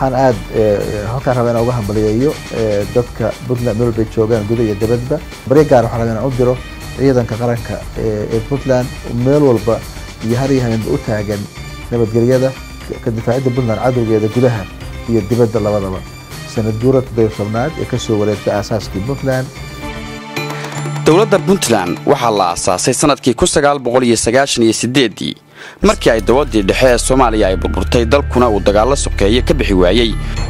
waxaan aad halkaan rabaa inaan uga hambaliyeeyo dadka puntland meel walbay joogaan guda iyo dibadba baryo gaar waxaan rabaa inaan u diro ciidanka qaranka ee puntland meel walba iyo har iyo habeenba u taagan nabadgelyada ka difaacidda puntland cadowgeeda gudaha iyo dibadda labadaba sanad guura toddobiyo tobnaad ee ka soo wareegtay aasaaskii puntland dowladda puntland waxaa la aasaasay sannadkii ii markii ay dawaddii dhexe ee soomaaliya ay burburtay dalkuna uu dagaallo sokeeye ka bixi waayey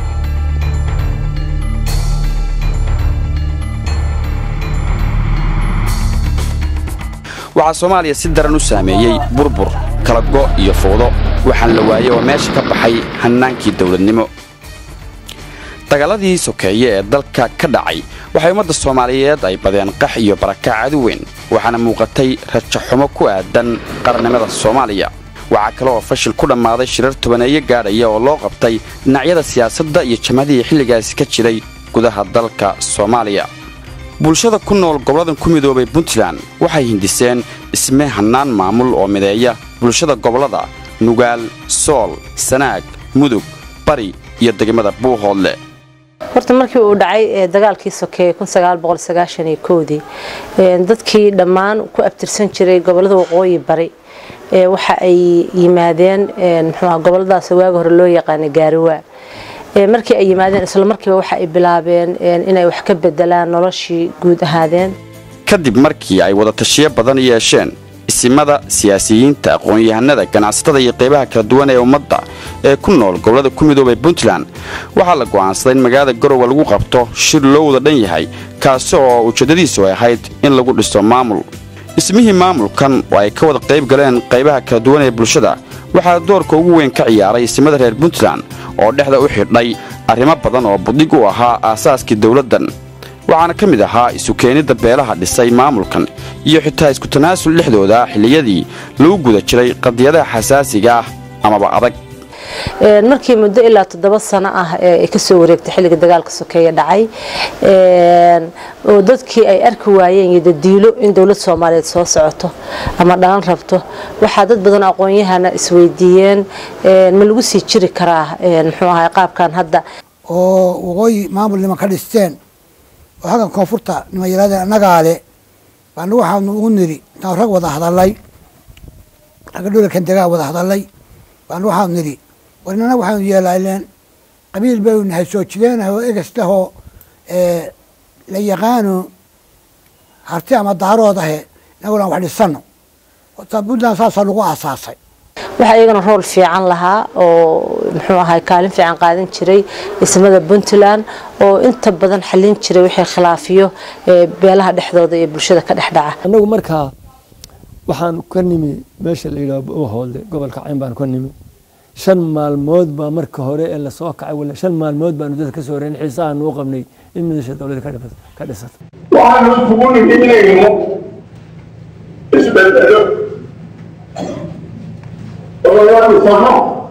waxaa soomaaliya si daran u saameeyey burbur kala go' iyo fowdo waxaan la waayey oo meesha ka baxay hannaankii dawladnimo dagaaladii sokeeye ee dalka ka dhacay waxay ummadda soomaaliyeed ay badeen qax iyo barakac adu weyn waxaana muuqatay rajaxumo ku aadan qarannimada soomaaliya waxaa kale oo fashil ku dhammaaday shirar tobaneeyo gaadhaya oo loo qabtay dhinacyada siyaasadda iyo jamhadihii xilligaasi ka jiray gudaha dalka soomaaliya bulshada ku nool gobolladan ku midoobay puntland waxay hindiseen dhisme hannaan maamul oo mideeya bulshada gobollada nugaal sool sanaag mudug bari iyo degmada buuhoodle horta markii uu dhacay dagaalkii sokeeye dii dadkii dhammaan ku abtirsan jiray gobolada waqooyi bari waxa ay yimaadeen mxuuha goboladaas waaga hore loo yaqaana gaariwaa markii ay yimaadeen isla markiiba waxa ay bilaabeen inay wax ka bedelaan noloshii guud ahaadeen kadib markii ay wadatashiyo badan yeesheen isimada siyaasiyiinta aqoon-yahanada ganacsatada iyo qaybaha kala duwan ee ummadda ee ku nool gobollada ku midoobay puntland waxaa la go'aansaday in magaalada garowe lagu qabto shir loo wada dhan yahay kaasi oo ujeeddadiisu ay ahayd in lagu dhiso maamul dhismihii maamulkan oo ay ka wada qayb galeen qaybaha kala duwan ee bulshada waxaa doorka ugu weyn ka ciyaaray isimada reer puntland oo dhexda u xidhay arrimo badan oo buddig u ahaa aasaaskii dawladdan waxaana ka mid ahaa isu keenidda beelaha dhisay maamulkan iyo xitaa isku tanaasul dhexdooda xilliyadii lagu guda jiray qadiyadaha xasaasiga ah amaba adag markii muddo ilaa toddoba sano ah ee kasoo wareegtay xilliga dagaalka sokeeye dhacay oo dadkii ay arki waayeen iyo dadiilo in dowlad soomaaliyeed soo socoto ama dhalan rabto waxaa dad badan aqoon-yahana isweydiiyeen ma lagu sii jiri karaa muxuu ahay qaabkan hadda oo waqooyi maamul niman ka dhisteen oo halkan koonfurta niman yaraadeen annagaa le baana waxaanu ugu niri intaan rag wada hadalay ragga dhulalkan degaa wada hadalay baana waxaanu nidhi warnana waxaanu yeelaaleen qabiil baynu nahay soo jireenah oo eges dhahoo la yaqaano harti ama daarood ahe inaguna wax dhisano puntland saasaa lagu aasaasay waxaa iyagana rool fiican lahaa oo muxuu ahay kaalin fiican qaadan jiray dhismada puntland oo inta badan xallin jiray wixii khilaafiyo beelaha dhexdooda iyo bulshada ka dhex dhaca annagu markaa waxaan ka nimi meesha la yidhaho uhoolde gobolka cayn baan ka nimi shan maalmood baa marka hore ee lasoo kacay wala shan maalmood baanu dadka ka soo horeyn xiisahaanu u qabnay in midasha dowladda ka dhisato waxaanu isugu nimi inaynu isbedelo oo la dhisano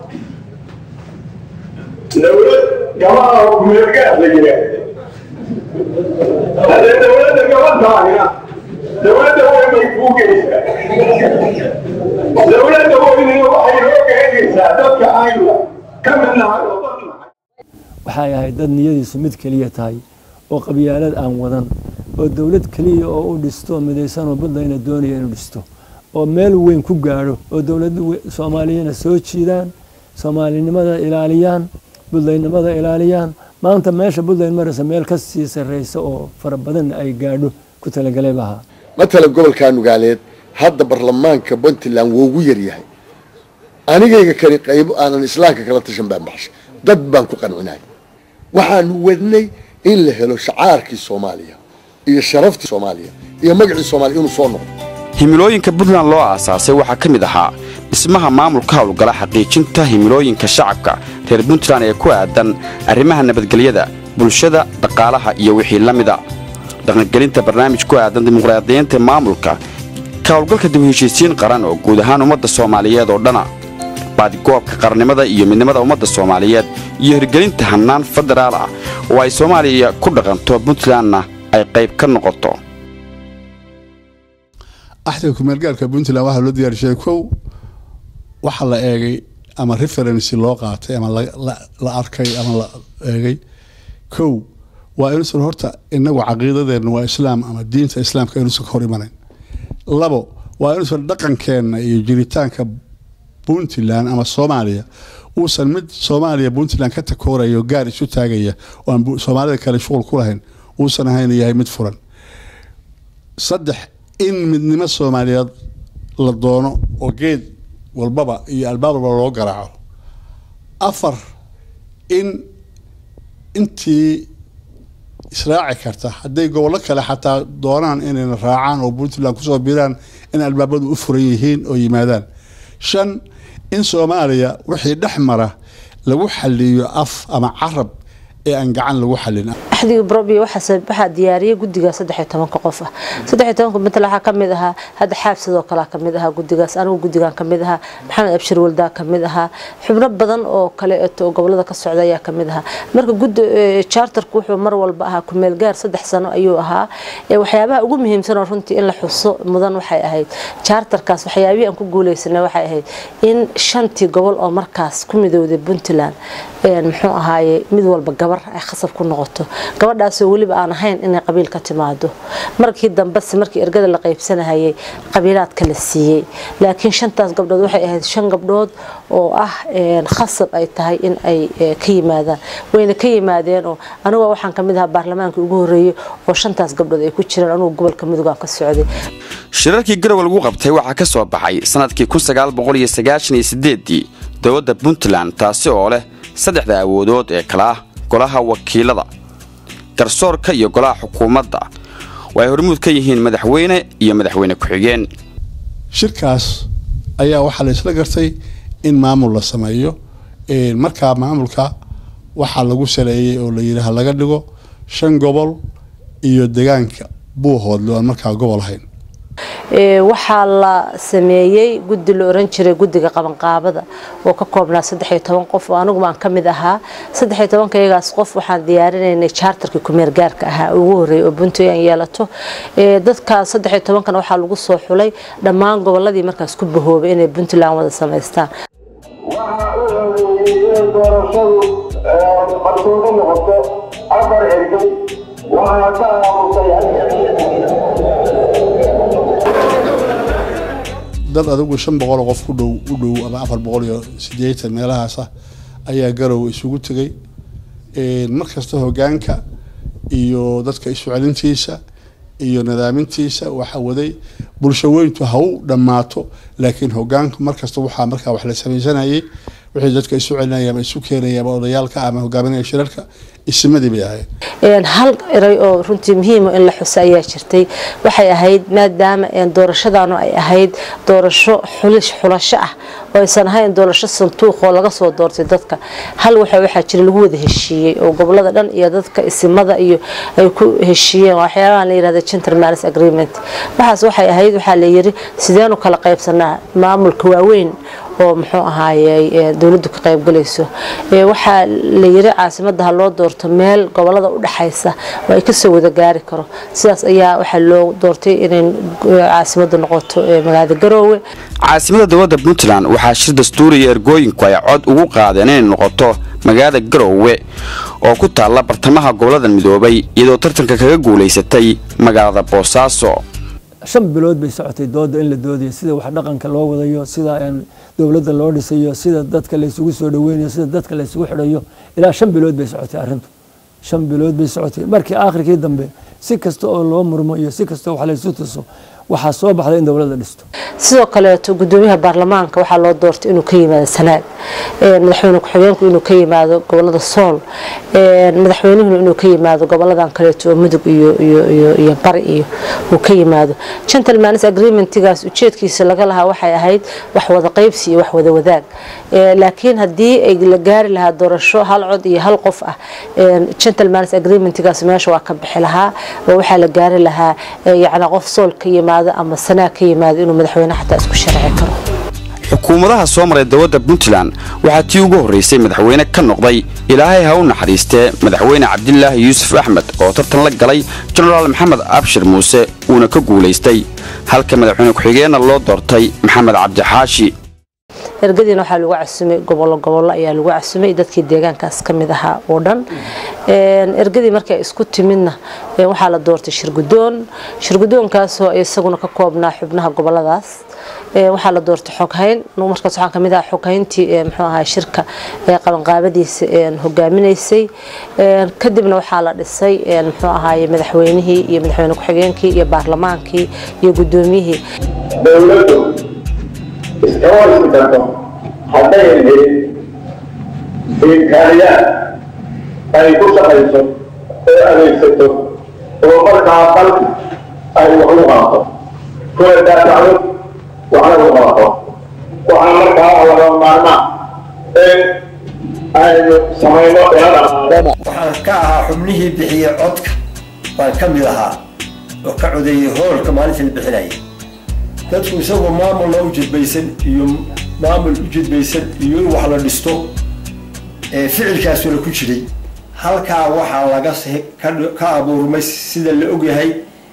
dowlad gabadha kumeelgaad la yidhaahdo haddee dowladda gabadhaahina dowladda weyn bay kuu geysaa dowladda weynina waxay loo geenaysaa dadka aynu ka mid nahay oo dad nahay waxay ahayd dad niyadiisu mid keliya tahay oo qabyaalad aan wadan oo dowlad keliya oo u dhisto midaysan oo puntlandna doonaya inuu dhisto oo meel weyn ku gaadho oo dowladda soomaaliyana soo jiidaan soomaalinimada ilaaliyaan puntlandnimada ilaaliyaan maanta meesha puntland maraysa meel ka sii sarreysa oo fara badanna ay gaadho ku talagalay bahaa matalan gobolka nugaaleed hadda baarlamaanka puntland wuu ugu yaryahay anigayga kani qaybo aanan islaamka kala tashan baan baxshay dad baan ku qancinay waxaanu wadnay in la helo shacaarkii soomaaliya iyo sharaftii soomaaliya iyo magacii soomaaliya inuu soo noqdo himilooyinka puntland loo aasaasay waxaa ka mid ahaa dhismaha maamulka howlgala xaqiijinta himilooyinka shacabka reer puntland ee ku aadan arrimaha nabadgelyada bulshada dhaqaalaha iyo wixii la mida dhaqangelinta barnaamij ku aadan dimuqraadiyiinta maamulka ka howlgalka dib u heshiisiin qaran oo guud ahaan ummadda soomaaliyeed oo dhana baadigoobka qarnimada iyo midnimada ummadda soomaaliyeed iyo hirgelinta hannaan federaal ah oo ay soomaaliya ku dhaqanto puntlandna ay qayb ka noqoto axdiga kumeelgaarka puntland waxaa loo diyaarishay kow waxaa la eegay ama referency loo qaatay ama la arkay ama la eegay kow waa inuusan horta inagu caqiidadeenna waa islaam ama diinta islaamka inuusan ka hor imanayn labo waa inuusan dhaqankeenna iyo jiritaanka puntland ama soomaaliya uusan mid soomaaliya puntland ka takooraya oo gaar isu taagaya oo aan soomaalida kale shuqul ku lahayn uusan ahayn yahay mid furan saddex in midnimo soomaaliyeed la doono oo geed walbaba iyo albaab walba loo garaaco afar in intii israaci karta hadday gobollo kale xataa doonaan inayna raacaan oo puntland kusoo biraan in albaabadu u furan yihiin oo yimaadaan shan in soomaaliya wixii dhex mara lagu xaliyo af ama carab ee aan gacan lagu xalin axdiga brobi waxaa diyaariyay guddiga saddex iyo tobanka qof ah saddex iyo tobanka matala waxaa kamid ahaa hadda xaab sidoo kale kamid ahaa guddigaas anigu guddigan kamid ahaa maxamed abshir waldaa kamid ahaa xubno badan oo kale oo gobolada ka socda ayaa kamid ahaa marka guddi charterku wuxuu mar walba ahaa kumeel gaar saddex sano ayuu ahaa waxyaabaha ugu muhiimsan oo runtii in la xuso mudan waxay ahayd charterkaas waxyaabihii aan ku guuleysanay waxay ahayd in shantii gobol oo markaas ku midowday puntland muxuu ahaaye mid walba gabar ay khasab ku noqoto gabadhaasoo weliba aan ahayn inay qabiil ka timaado markii dambese markii ergada la qaybsanahayay qabiilaadka la siiyey laakiin shantaas gabdhood waxay ahayd shan gabdhood oo ah khasab ay tahay in ay ka yimaadaan wayna ka yimaadeen oo anigoo waxaan kamid ahaa baarlamaankii ugu horeeyey oo shantaas gabdhood ay ku jiraan anigu gobolka midoogaan ka socday shirarkii garowe lagu qabtay waxaa ka soo baxay sanadkii ii dowladda puntland taasi oo leh saddexda awoodood ee kala ah golaha wakiilada garsoorka iyo golaha xukuumadda oo ay hormuud ka yihiin madaxweyne iyo madaxweyne ku-xigeen shirkaas ayaa waxaa la isla gartay in maamul la sameeyo markaa maamulka waxaa lagu saleeyey oo layidhi ha laga dhigo shan gobol iyo degaanka buuhoodle oan markaa gobol ahayn waxaa la sameeyey guddi la oran jiray guddiga qabanqaabada oo ka koobnaa saddexiyo toban qof oo anigu aan ka mid ahaa saddexiyo tobanka iyagaas qof waxaan diyaarinaynay charterkii kumeer gaarka ahaa ugu horreeyay oo puntland yeelato dadkaas saddexiyo tobankana waxaa lagu soo xulay dhammaan gobolladii markaas ku bahoobay inay puntland wada samaystaan waxaa u horeeyey in doorashadu qarsoodi noqoto afar ergay waxaa ka aamusay dad adigu shan boqoloo qof ku dhow u dhow ama afar boqol iyo sideetan meelahaas ah ayaa garow isugu tegay mar kasta hogaanka iyo dadka isu celintiisa iyo nadaamintiisa waxa waday bulsho weyntu ha u dhammaato laakiin hogaanku markasta waxaa markaa wax la samaysanayay wixii dadka isu celinaya ama isu keenaya ama odayaalka ama hogaaminaya shirarka isimadii bay ahayd hal eray oo runtii muhiima in la xuso ayaa jirtay waxay ahayd maadaama doorashadaanu ay ahayd doorasho xulasho ah oo aysan ahayn doorasho santuuq oo laga soo doortay dadka hal waxa waxaa jira lagu wada heshiiyey oo gobolada dhan iyo dadka isimada iyo ay ku heshiiyeen waxyaabaha la yirahda gentleman's agreement waxaas waxay ahayd waxaa la yiri sideenu kala qaybsanaa maamulka waaweyn oo muxuu ahaayey dowladdu ka qaybgalayso waxaa la yiri caasimada ha loo doorto meel gobolada u dhaxaysa oo ay kasoo wada gaari karo sidaas ayaa waxaa loo doortay inay caasimadu noqoto magaalada garoowe caasimada dowladda puntland waxaa shir dastuuriya ergooyinku ay cod ugu qaadeen inay noqoto magaalada garoowe oo ku taalla bartamaha gobolada midoobay iyadoo tartanka kaga guulaysatay magaalada boosaaso shan bilood bay socotay dooda in la doodayo sida wax dhaqanka loo wadayo sida dowladda loo dhisayo sida dadka laysugu soo dhaweynayo sida dadka laysugu xidhayo ilaa shan bilood bay socotay arrintu shan bilood bay socotay markii aakhirkii dambe si kasta oo loo murmo iyo si kasta wax laysu tuso waxaa soo baxday in dowladda dhisto sidoo kaleeto gudoomiyaha baarlamaanka waxaa loo doortay inuu ka yimaado sanaag madaxweyne ku-xigeenku inuu ka yimaado gobolada sool madaxweynuhuna inuu ka yimaado goboladan kaleeto oo mudug iyo bari iyo uu ka yimaado gentleman's agreementigaas ujeedkiisa laga lahaa waxay ahayd wax wada qaybsi iyo wax wada wadaag laakiin haddii ay la gaari lahaa doorasho hal cod iyo hal qof ah gentleman's agreementigaas meesha waa ka bixi lahaa oo waxaa la gaari lahaa yacni qof sool ka yimaado ama sanaag ka yimaado inuu madaxweyne xataa isku sharci karo xukuumadaha soo maray dowladda puntland waxaa tii ugu horraysay madaxweyne ka noqday ilaahay ha u naxariistee madaxweyne cabdilaahi yuusuf axmed oo tartan la galay jenaraal maxamed abshir muuse uuna ka guulaystay halka madaxweyne ku-xigeenna loo doortay maxamed cabdixaashi ergadiina waxaa lagu casumay gobollo gobollo ayaa lagu casumay dadkii deegaankaas ka mid ahaa oo dhan ergadii markay isku timidna waxaa la doortay shirgudoon shirgudoonkaasoo isaguna ka koobnaa xubnaha goboladaas waxaa la doortay xoghayn markaas waxaan kamid ahaa xoghayntii muxuu ahaa shirka qabanqaabadiisa hogaaminaysay kadibna waxaa la dhisay muxuu ahaaye madaxweynihii iyo madaxweyne ku-xigeenkii iyo baarlamaankii iyo guddoomiyihii dowladdu iskama dhisi karto haddayan helin imkaaniyaad ay ku shaqayso oo adeegsato oo markaa dalka ay wax u qaato kuna daafacdo waxna u qaato waxaa markaa laga maarmaa in aynu samayno ila dhaqaaqo waxaan ka ahaa xubnihii bixiyey codka baan ka mid ahaa oo ka codeeyey hoolka maalintii la bixinayay dadku isagoo maamulna u jidbaysan iyo maamul u jidbaysan iyo in wax la dhisto ficilkaasuna ku jiray halkaa waxaa laga ka abuurmay sida la ogyahay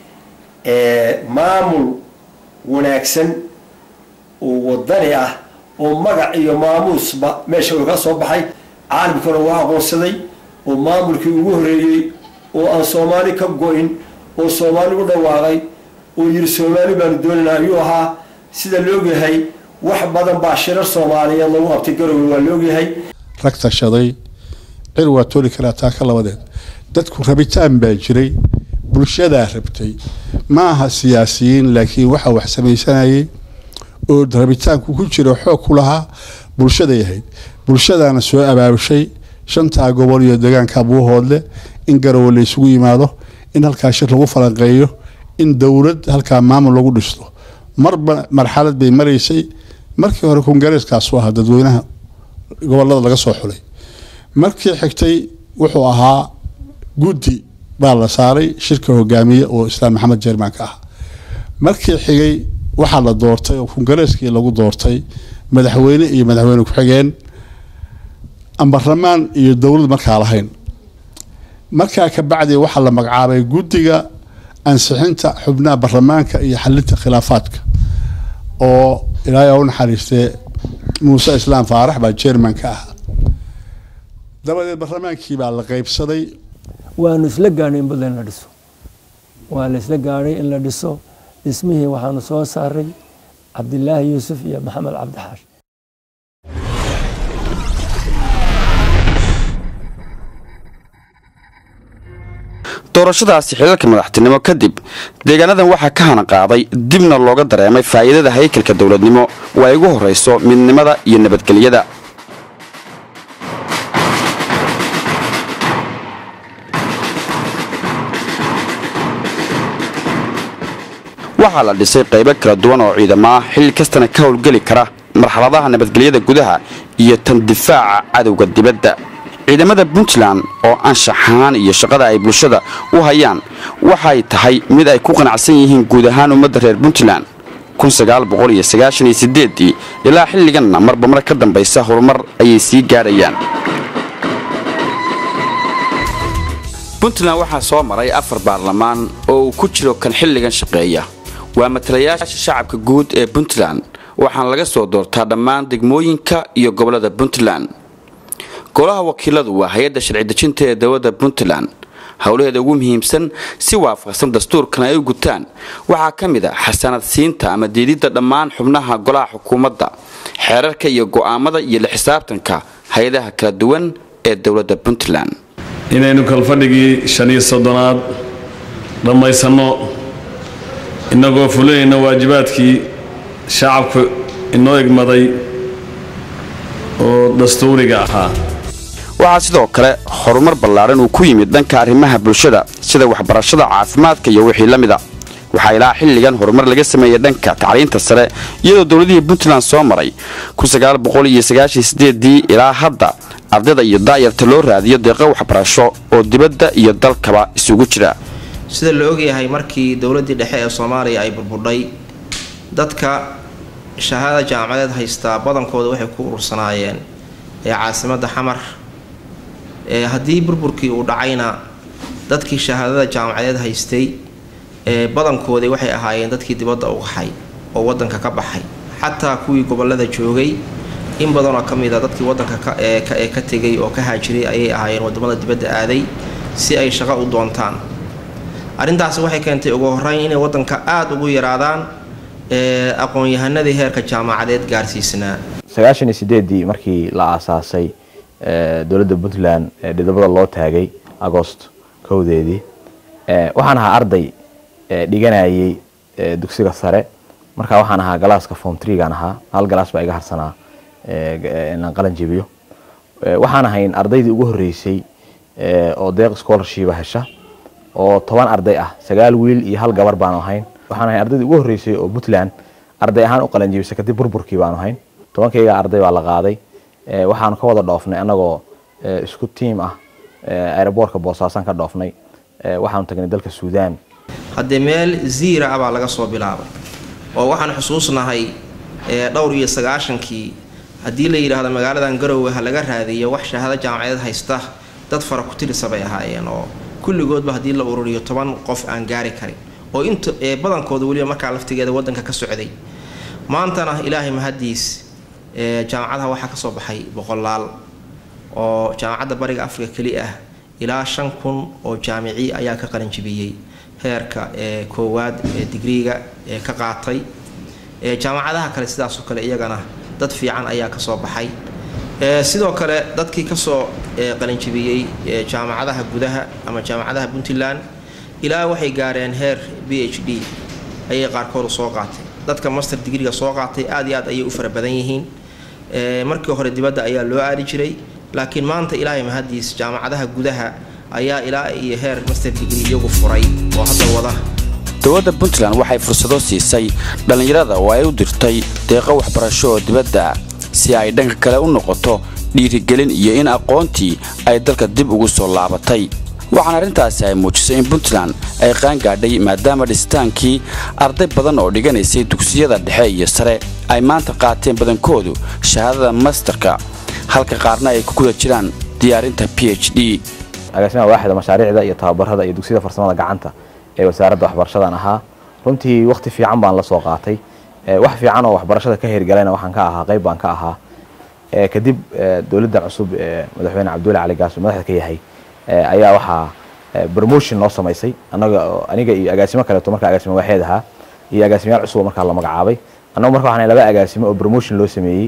maamul wanaagsan oo wadani ah oo magac iyo maamuusba meesha uga soo baxay caalamkuna waa aqoonsaday oo maamulkii ugu horeeyey oo aan soomaali ka go-in oo soomaali u dhawaaqay oo yiri soomaali baanu doonaynaa ayuu ahaa sida laogyahay wax badan baa shirar soomaaliyeed lagu qabtay garowe waa laogyahay rag tashaday cir waa tooli karaa taa ka labadeed dadku rabitaan baa jiray bulshadaa rabtay ma aha siyaasiyiin laakiin waxaa wax samaysanayay oo rabitaanku ku jira xoog ku lahaa bulshaday ahayd bulshadaana soo abaabushay shantaa gobol iyo deegaanka buuhoodle in garowe la isugu yimaado in halkaa shir lagu falanqeeyo in dowlad halkaa maamul lagu dhisto marba marxalad bay maraysay markii hore kongareeskaasu ahaa dadweynaha gobolada laga soo xulay markii xigtay wuxuu ahaa guddi baa la saaray shirka hogaamiye oo islaam maxamed jeermaanka ah markii xigay waxaa la doortay oo kongareeskii lagu doortay madaxweyne iyo madaxweyne ku-xigeen ambaramaan iyo dowlad markaa lahayn markaa ka bacdi waxaa la magacaabay guddiga ansixinta xubnaha baarlamaanka iyo xalinta khilaafaadka oo ilaahay u naxariistee muuse islaam faarax baa jermanka ah dabadeed baarlamaankii baa la qeybsaday waanu isla gaadhay in puntland la dhiso waa la isla gaadhay in la dhiso dhismihii waxaanu soo saaray cabdilaahi yuusuf iyo maxamed cabdixaash doorashadaasi xilalka madaxtinimo kadib deegaanadan waxaa ka hana qaaday dibna looga dareemay faa'iidada haykalka dowladnimo oo ay ugu horrayso midnimada iyo nabadgelyada waxaa la dhisay qaybo kala duwan oo ciidamo ah xilli kastana ka howlgeli kara marxaladaha nabadgelyada gudaha iyo tan difaaca cadowga dibadda ciidamada puntland oo anshaxaan iyo shaqada ay bulshada u hayaan waxay tahay mid ay ku qanacsan yihiin guud ahaan ummadda reer puntland ilaa xilliganna marba mar ka dambaysa horumar ayay sii gaadhayaan puntland waxaa soo maray afar baarlamaan oo uu ku jiro kan xilligan shaqeeya waa matalayaasha shacabka guud ee puntland waxaana laga soo doortaa dhammaan degmooyinka iyo gobollada puntland golaha wakiiladu waa hay-adda sharci dejinta ee dowladda puntland howlaheeda ugu muhiimsan si waafaqsan dastuurkan ay u gutaan waxaa ka mid a xasanad siinta ama diididda dhammaan xubnaha golaha xukuumadda xeerarka iyo go'aamada iyo la xisaabtanka hay-adaha kala duwan ee dowladda puntland inaynu kalfadhigii shan iyo soddonaad dhammaysanno innagoo fulinayna waajibaadkii shacabku inoo egmaday oo dastuuriga ahaa waxaa sidoo kale horumar ballaaran uu ku yimid dhanka arrimaha bulshada sida waxbarashada caafimaadka iyo wixii la mida waxaa ilaa xilligan horumar laga sameeyey dhanka tacliinta sare iyadoo dowladihii puntland soo maray ilaa hadda ardayda iyo daayarta loo raadiyo deeqo waxbarasho oo dibadda iyo dalkaba isugu jira sida la ogyahay markii dowladdii dhexe ee soomaaliya ay burburdhay dadka shahaada jaamacadeed haystaa badankooda waxay ku urursanaayeen ee caasimadda xamar ee haddii burburkii uu dhacayna dadkii shahaadada jaamacadeed haystay ee badankoodii waxay ahaayeen dadkii dibadda u qaxay oo waddanka ka baxay xataa kuwii gobollada joogay in badan oo ka mid a dadkii waddanka ee ka tegay oo ka haajiray ayay ahaayeen waddamada dibadda aaday si ay shaqo u doontaan arrintaasi waxay keentay ugu horreyn inay waddanka aada ugu yaraadaan aqoon-yahanadii heerka jaamacadeed gaarsiisnaa sagaashan iyo sideedii markii la aasaasay dowladda puntland dhidabada loo taagay agost kowdeedii waxaan ahaa arday dhiganayay dugsiga sare markaa waxaan ahaa galaaska form treegaan ahaa hal galaas baa iga harsanaa inaan qalan jebiyo waxaan ahayn ardaydii ugu horreysay oo deeq scholarshipa hesha oo toban arday ah sagaal wiil iyo hal gabar baanu ahayn waxaan ahayn ardaydii ugu horreysay oo puntland arday ahaan u qalan jebisa kadib burburkii baanu ahayn tobankayga arday baa la qaaday waxaanu ka wada dhoofnay annagoo isku tiim ah aeroboortka boosaasan ka dhoofnay waxaanu tagnay dalka suudaan haddee meel ziira ah baa laga soo bilaabay oo waxaan xusuusnahay dhowr iyo sagaashankii haddii la yidhaahdo magaaladan garowe ha laga raadiyo wax shahaado jaamacadeed haysta dad fara ku tirisa bay ahaayeen oo kulligoodba haddii la ururiyo toban qof aan gaari karin oo inta ee badankooda weliba markaa laftigeeda waddanka ka socday maantana ilaahay mahaddiis jaamacadaha waxaa ka soo baxay boqolaal oo jaamacadda bariga afrika keli ah ilaa shan kun oo jaamici ayaa ka qalanjibiyey heerka ee koowaad ee digriiga ee ka qaatay jaamacadaha kale sidaasoo kale iyagana dad fiican ayaa kasoo baxay sidoo kale dadkii kasoo qalinjibiyey jaamacadaha gudaha ama jaamacadaha puntland ilaa waxay gaareen heer b h d ayay qaarkoodu soo qaatay dadka master digriga soo qaatay aad iyo aad ayay u fara badan yihiin markii hore dibadda ayaa loo aadi jiray laakiin maanta ilaahay mahadiis jaamacadaha gudaha ayaa ilaa iyo heer master digri iyagu furay oo hadda wada dowladda puntland waxay fursado siisay dhallinyarada oo ay u dirtay deeqo waxbarasho oo dibadda si ay dhanka kale u noqoto dhiirigelin iyo in aqoontii ay dalka dib ugu soo laabatay waxaana arrintaasi ay muujisay in puntland ay qaangaadhay maadaama dhisitaankii arday badan oo dhiganaysay dugsiyada dhexe iyo sare ay maanta qaateen badankoodu shahaadada masterka halka qaarna ay ku guda jiraan diyaarinta p h d agaasimaha waaxda mashaariicda iyo tababarada iyo dugsiyada farsamada gacanta ee wasaaradda waxbarashadan ahaa runtii wakhti fiican baan la soo qaatay wax fiican oo waxbarashada ka hirgalayna waxaan ka ahaa qayb baan ka ahaa kadib dowladda cusub ee madaxweyne cabdulle cali gaas madaxda ka yahay ayaa waxaa promotion noo samaysay anaga aniga iyo agaasimo kaleeto markaa agaasimo waaxeed ahaa iyo agaasimayaal cusub markaa la magacaabay annagu marka waxaan laba agaasimo oo promotion loo sameeyey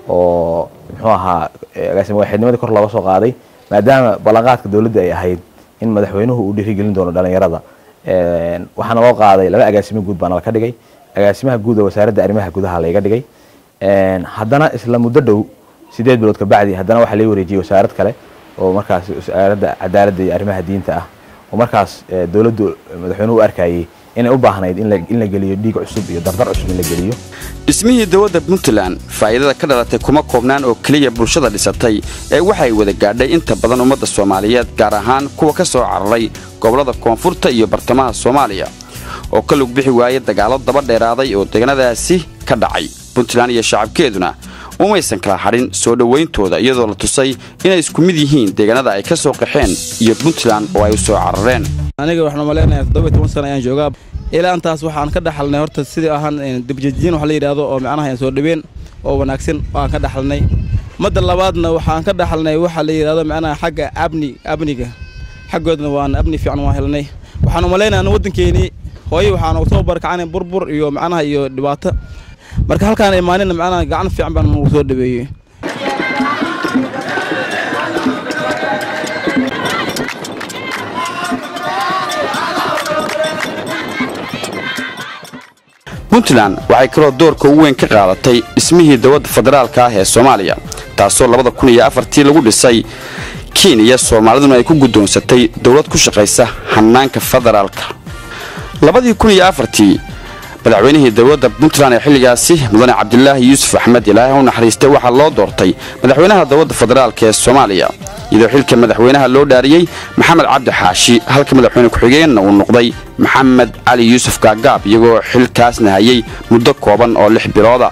oo muxuu ahaa agaasimo waaxeednimadii kor looga soo qaaday maadaama ballanqaadka dowladda ay ahayd in madaxweynuhu uu dhiirigelin doono dhalinyarada waxaana loo qaaday laba agaasimo guud baana laka dhigay agaasimaha guud oo wasaaradda arrimaha gudaha layga dhigay haddana isla muddo dhow sideed bilood kabacdi haddana waxaa laga wareejiyey wasaarad kale oo markaas wasaaradda cadaaladda iyo arrimaha diinta ah oo markaas dowladdu madaxweynuhu u arkayey inay u baahnayd in la geliyo dhiig cusub iyo dardar cusub in la geliyo dhismihii dowladda puntland faa'iidada ka dhalatay kuma koobnaan oo keliya bulshada dhisatay ee waxay wada gaadhay inta badan ummadda soomaaliyeed gaar ahaan kuwa ka soo cararay gobollada koonfurta iyo bartamaha soomaaliya oo ka lug bixi waayay dagaallo daba dheeraaday oo deegaanadaasi ka dhacay puntland iyo shacabkeeduna umaysan kala hadhin soo dhowayntooda iyadoo la tusay inay isku mid yihiin deegaanada ay ka soo qaxeen iyo puntland oo ay u soo carareen aniga waxaan malaynayaa toddoba toban sana ayaan joogaa ilaa intaas waxaan ka dhaxalnay horta sidii ahaan dibjajiin wax la yidhaahdo oo macnaha soo dhaween oo wanaagsan waan ka dhaxalnay madda labaadna waxaan ka dhaxalnay waxa la yidhaahdo macnaha xagga abni abniga xaggoodna waan abni fiican waan helnay waxaan u malaynayaa waddankeenii hooyo waxaan soo barkacanay burbur iyo macnaha iyo dhibaato marka halkaan imaanina macnaha gacan fiican baan nagu soo dhaweeyey puntland waxay kaloo doorka ugu weyn ka qaadatay dhismihii dowladda federaalka ah ee soomaaliya taasoo labada kun iyo afartii lagu dhisay kenya soomaaliduna ay ku guddoonsatay dowlad ku shaqaysa hannaanka federaalka labadii kun iyo afartii madaxweynihii dowladda puntland ee xilligaasi mudane cabdilaahi yuusuf axmed ilaahay u naxariistay waxaa loo doortay madaxweynaha dowladda federaalk ee soomaaliya iyadoo xilka madaxweynaha loo dhaariyey maxamed cabdi xaashi halka madaxweyne ku-xigeenna uu noqday maxamed cali yuusuf gaagaab iyagoo xilkaasna hayay muddo kooban oo lix bilooda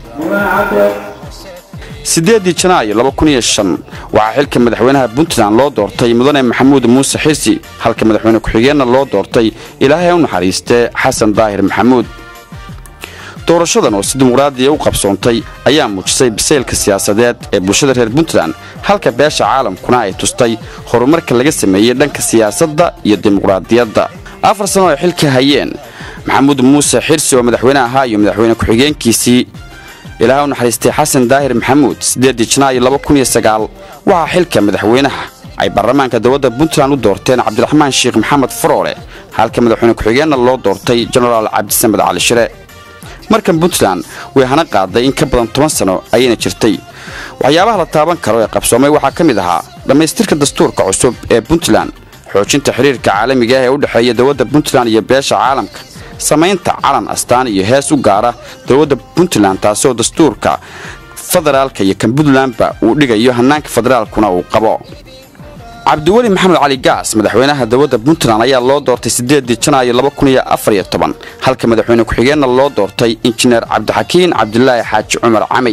siddeedii janaayo laba kun iyo shan waxaa xilka madaxweynaha puntland loo doortay mudane maxamuud muuse xisi halka madaxweyne ku-xigeenna loo doortay ilaahay u naxariistee xasan daahir maxamuud doorashadan oo si dimuqraadiya u qabsoontay ayaa muujisay bisaylka siyaasadeed ee bulshada reer puntland halka beesha caalamkuna ay tustay horumarka laga sameeyey dhanka siyaasadda iyo dimuqraadiyadda afar sano ay xilka hayeen maxamuud muuse xirsi oo madaxweyne ahaa iyo madaxweyne ku-xigeenkiisii ilaaha u naxariistay xasan daahir maxamuud siddeedii janaayo laba kun iyo sagaal waxaa xilka madaxweynaha ay baarlamaanka dowladda puntland u doorteen cabdiraxmaan sheekh maxamed faroole halka madaxweyne ku-xigeenna loo doortay jenaraal cabdisamed cali shire markan puntland way hana qaaday in ka badan toban sano ayayna jirtay waxyaabaha la taaban karo ee qabsoomay waxaa ka mid ahaa dhammaystirka dastuurka cusub ee puntland xoojinta xiriirka caalamiga ah ee u dhexeeya dowladda puntland iyo beesha caalamka samaynta calan astaan iyo hees u gaara dowladda puntland taasoo dastuurka federaalka iyo kan puntlandba uu dhigayo hannaanka federaalkuna uu qabo cabdiweli maxamed cali gaas madaxweynaha dowladda puntland ayaa loo doortay siddeedii janaayo laba kun iyo afar iyo toban halka madaxweyne ku-xigeenna loo doortay injineer cabdixakiin cabdilaahi xaaji cumar camay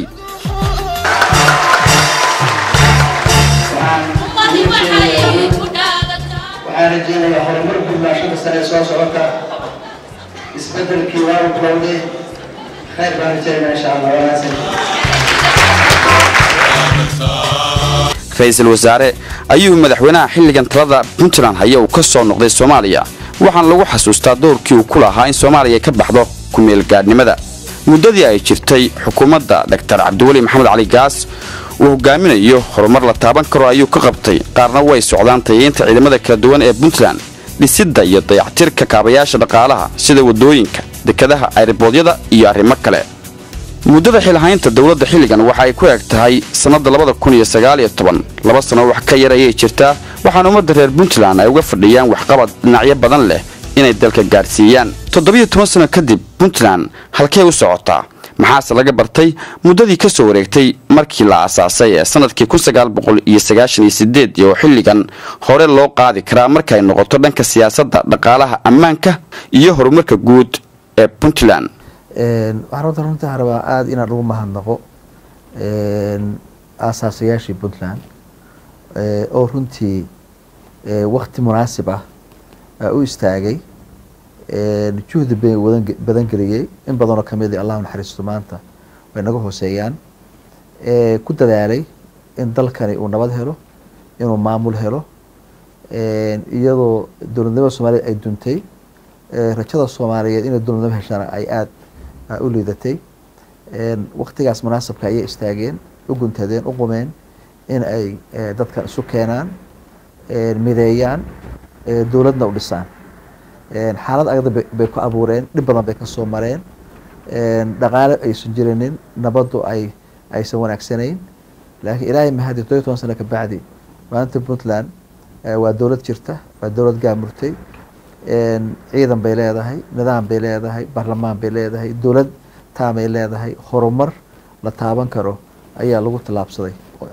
waxaan rajeynayaa horumar bulmaashada sare ee soo socota isbedelkii waa u bilowday khayr baan rajeynaa insha allah wanaagsan ra-iisul wasaare ayuu madaxweynaha xilligan talada puntland haya uu ka soo noqday soomaaliya waxaana lagu xasuustaa doorkii uu ku lahaa in soomaaliya ka baxdo ku-meelgaadhnimada muddadii ay jirtay xukuumadda doktar cabdiweli maxamed cali gaas uu hogaaminayo horumar la taaban karo ayuu ka qabtay qaarna way socdaan tayeynta ciidamada kala duwan ee puntland dhisidda iyo dayactirka kaabayaasha dhaqaalaha sida waddooyinka dekadaha ayriboodyada iyo arrimo kale muddada xilhaynta dowladda xilligan waxa ay ku eg tahay sannadda labada kun iyo sagaal iyo toban laba sano wax ka yar ayay jirtaa waxaana ummadda reer puntland ay uga fadhiyaan waxqabad dhinacyo badan leh inay dalka gaadhsiiyaan toddobiyo toban sano kadib puntland halkee u socotaa maxaase laga bartay muddadii ka soo wareegtay markii la aasaasay ee sannadkii kun sagaal boqol iyo sagaashan iyo sideed oo xilligan hore loo qaadi karaa markay noqoto dhanka siyaasadda dhaqaalaha ammaanka iyo horumarka guud ee puntland waxaan runta runta rabaa aada inaan ugu mahadnaqo aasaasayaashii puntland oo runtii wakti munaasib ah u istaagay juhdi bay badan geliyey in badanoo kamid allahu naxariisto maanta way naga hooseeyaan ku dadaalay in dalkani uu nabad helo inuu maamul helo iyadoo dowladnimada soomaaliyeed ay duntay rajada soomaaliyeed inay dowladnimo heshaan ay aada u liidatay waktigaas munaasabka ayay istaageen u guntadeen u qumeen in ay dadkan isu keenaan mideeyaan dowladna u dhisaan xaalad agda bay ku abuureen dhib badan bay kasoo mareen dhaqaale aysan jirinin nabaddu ay aysan wanaagsanayn laakiin ilaahay mahadi todobiy toban sano ka bacdi maanta puntland waa dowlad jirta waa dowlad gaamurtay ciidan bay leedahay nidaam bay leedahay baarlamaan bay leedahay dowlad taamay leedahay horumar la taaban karo ayaa lagu tallaabsaday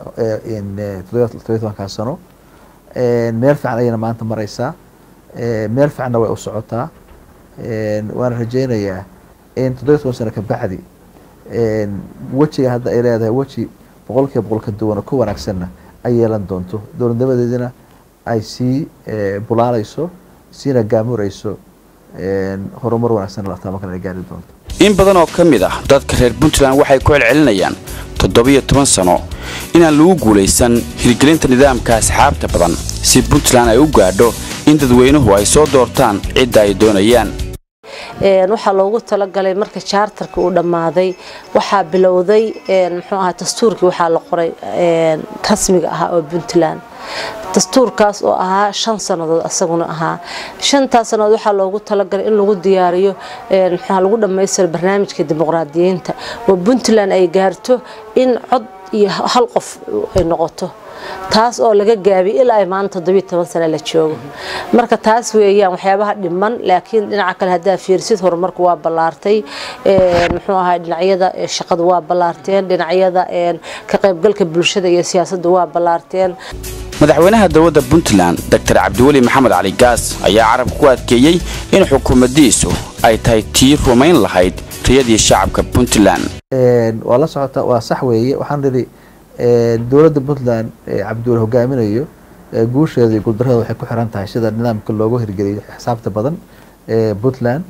todobiy tobankaa sano meel fiican ayayna maanta mareysaa meel fiicanna way u socotaa waana rajeynayaa in toddobiy toban sano ka bacdi wejiga hadda ay leedahay weji boqolkiiba boqol ka duwan oo ka wanaagsanna ay yeelan doonto dowladnimadeedina ay sii bulaaleyso siina gaamurayso horumar wanaagsan la taaban kara ay gaari doonto in badan oo ka mid ah dadka reer puntland waxay ku celcelinayaan toddobiyo toban sano inaan lagu guulaysan hirgelinta nidaamka asxaabta badan si puntland ay u gaadho in dadweynuhu ay soo doortaan cidda ay doonayaan waxaa loogu talagalay marka jaartarka uu dhammaaday waxaa bilowday muxuu ahaa dastuurkii waxaa la qoray rasmiga ahaa oo puntland dastuurkaas oo ahaa shan sannadood asaguna ahaa shantaas sannadood waxaa loogu talagalay in lagu diyaariyo muxuu lagu dhammaystiro barnaamijka dimuqraadiyiinta oo puntland ay gaarto in cod iyo hal qof ay noqoto taas oo laga gaabiyay ilaa ay maanta toddobiyo toban sano la joogo marka taas weeyaan waxyaabaha dhiman laakiin dhinaca kale haddaa fiirsid horumarku waa ballaartay muxuu ahaa dhinacyada shaqadu waa ballaarteen dhinacyada ka qaybgalka bulshada iyo siyaasadda waa ballaarteen madaxweynaha dowladda puntland doctor cabdiweli maxamed cali gaas ayaa carabka ku adkeeyey in xukuumaddiisu ay tahay tii rumayn lahayd riyadii shacabka puntland waa la socota waa sax weeye waxaan idhi dowladda puntland cabdiweli hogaaminayo guusheeda iyo guuldarrada waxay ku xiran tahay sida nidaamka loogu hirgeliyo xisaabta badan puntland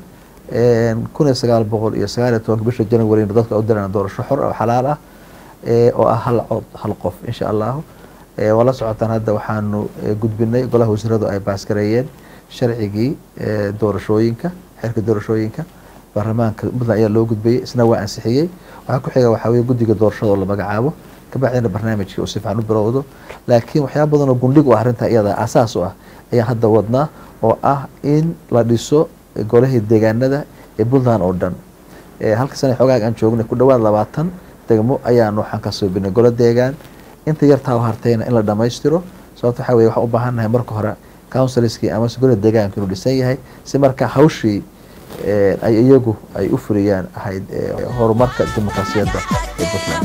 kun iyo sagaal boqol iyo sagaal iyo tobanka bisha january dadka u dirana doorasho xor oo xalaal ah oo ah hal cod hal qof insha allahu waa la socotaan hadda waxaanu gudbinay golaha wasiiradu ay baaskareeyeen sharcigii doorashooyinka xeerka doorashooyinka baarlamaanka puntland ayaa loo gudbayay isna waa ansixiyey waxaa ku xiga waxaa weye guddiga doorashada oo la magacaabo kabacdina barnaamijkii uu si fiican u bilowdo laakiin waxyaaba badan oo gundhig u ah arrinta iyada asaas u ah ayaan hadda wadnaa oo ah in la dhiso golahii deegaanada ee puntland oo dhan halka sana xoogaag aan joognay ku dhawaad labaatan degmo ayaan waxaan ka suubinay golo deegaan inta yartaa u hartayna in la dhammaystiro sababta waxaa weye waxaan u baahan nahay marka hore counsilskii amase golada deegaanka inuu dhisan yahay si marka hawshii ay iyagu ay u fuliyaan ahayd horumarka dimuqraasiyadda ee puntland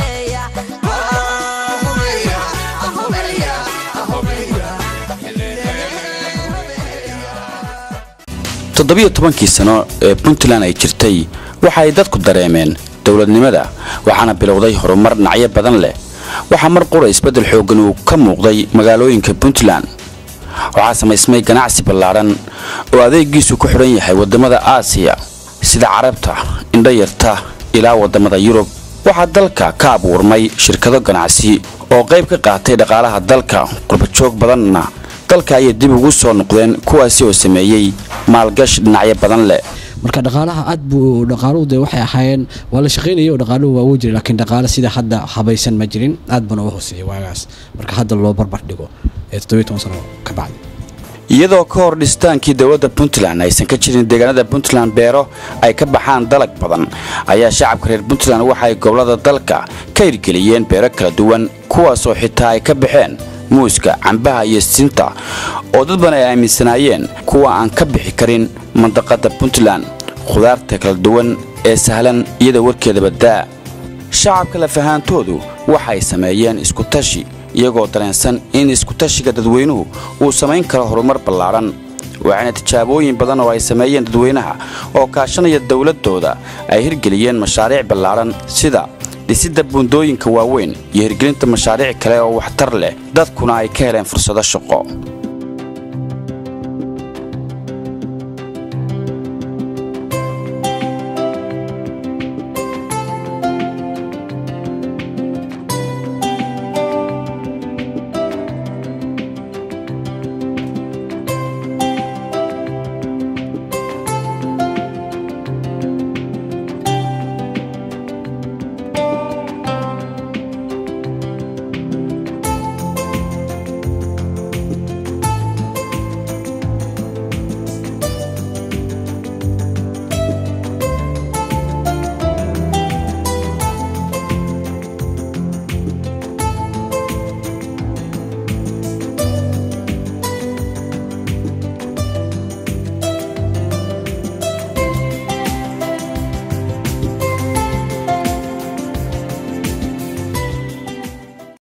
toddobiyo tobankii sano ee puntland ay jirtay waxa ay dadku dareemeen dowladnimada waxaana bilowday horumar dhinacyo badan leh waxaa mar qura isbeddel xooggan uu ka muuqday magaalooyinka puntland waxaa samaysmay ganacsi ballaadhan oo adeegiisu ku xidhan yahay waddamada aasiya sida carabta indhayarta ilaa waddamada yurub waxaa dalka ka abuurmay shirkado ganacsi oo qayb ka qaatay dhaqaalaha dalka qurbajoog badanna dalka ayay dib ugu soo noqdeen kuwaasi oo sameeyey maalgashi dhinacyo badan leh marka dhaqaalaha aad buu dhaqaaluhu de waxay ahaayeen waa la shaqaynaya oo dhaqaaluhu waa uu jiray laakiin dhaqaale sida hadda habaysan ma jirin aad buna u hooseeyay waagaas marka hadda loo barbar dhigo ee toddobiyo toban sano ka bacdi iyadoo ka hor dhisitaankii dowladda puntland aysan ka jirin deegaanada puntland beero ay ka baxaan dalag badan ayaa shacabka reer puntland waxa ay gobollada dalka ka hirgeliyeen beero kala duwan kuwaasoo xitaa ay ka baxeen muuska cambaha iyo sinta oo dad badan ay aaminsanaayeen kuwa aan ka bixi karin mandaqadda puntland khudaarta kala duwan ee sahlan iyada warkeedaba daa shacabka lafahaantoodu waxay sameeyeen iskutashi iyagoo dareensan in iskutashiga dadweynuhu uu samayn karo horumar ballaadhan waxayna tijaabooyin badan oo ay sameeyeen dadweynaha oo kaashanaya dowladdooda ay hirgeliyeen mashaariic ballaadhan sida dhisidda buundooyinka waaweyn iyo hirgelinta mashaariic kale oo waxtar leh dadkuna ay ka heleen fursado shaqo